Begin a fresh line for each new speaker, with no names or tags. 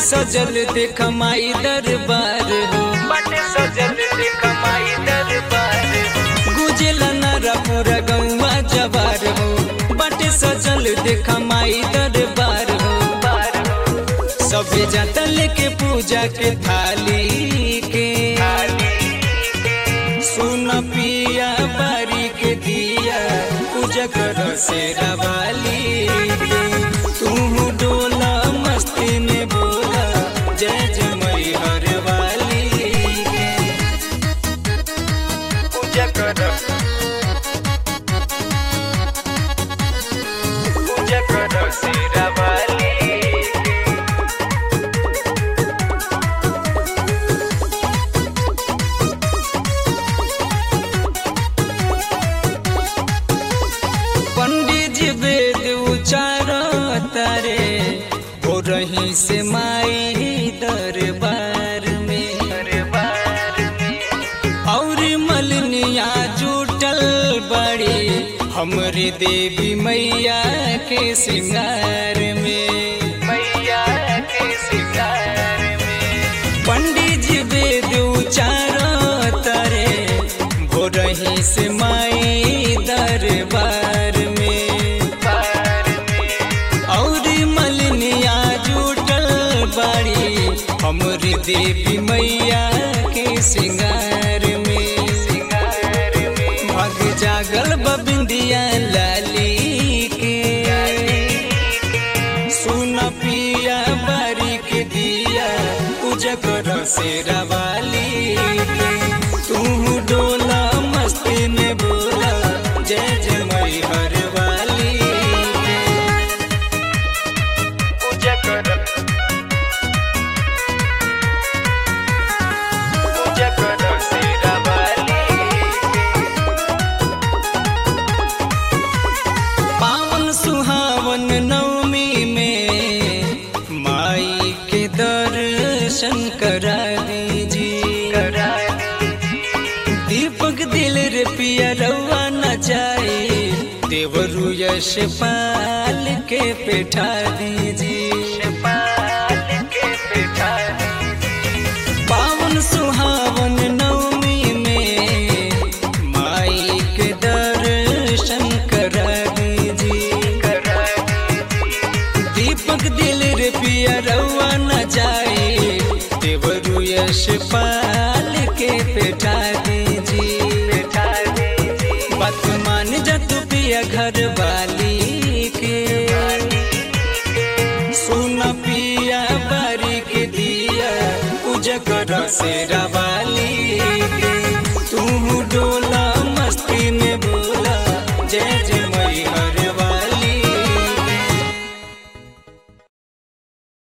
सजल देख माई दरबार हो
बाटे सजल देख माई दरबार
गुजल नारा पूरा गौवा जवार हो बाटे सजल देख माई दरबार हो
बार हो
सबे जाता लेके पूजा के थाली के सुन पिया बारी के दिया पूजा कर से रवाली के तू डोला मस्ती में बोला जय जय मई हर वाली के
पूजा कर पूजा कर शेरा वाली
पंडित जी वेद उचार तारे हो रही से माई दरबार में
दरबार में
और मलनिया जुटल बड़ी हमरी देवी मैया के सिंगार में
मैया के सिंगार में
पंडित जी वेद उचार तारे हो रही से माई दरबार में
बार में
और मलनिया जुटल बाड़ी हमरी देवी मैया के सिंगार में
सिंगार में
भग जागल बबिंदिया लाली के सुन पिया बारी के दिया पूजा कर शेरा वाली के तू डोला मस्ती में बोला जय जय मई हर वाली के
पूजा कर पूजा कर शेरा वाली
पावन सुहावन नवमी में माई के दर्शन करा दीजिए
करा
दीपक दिल रे पिया रउआ न जाए देवरु यश पाल के पेठा दीजिए
पाल के बैठा
पावन सुहावन नवमी में माई के दर्शन करा दीजिए
करा
दीपक दिल रे पिया रउआ न जाए देवरु यश पाल के पेठा दीजिए
बैठा दीजिए
बात मान जा तू पिया घर वाली के सुन पिया बारी के दिया पूजा कर शेरा वाली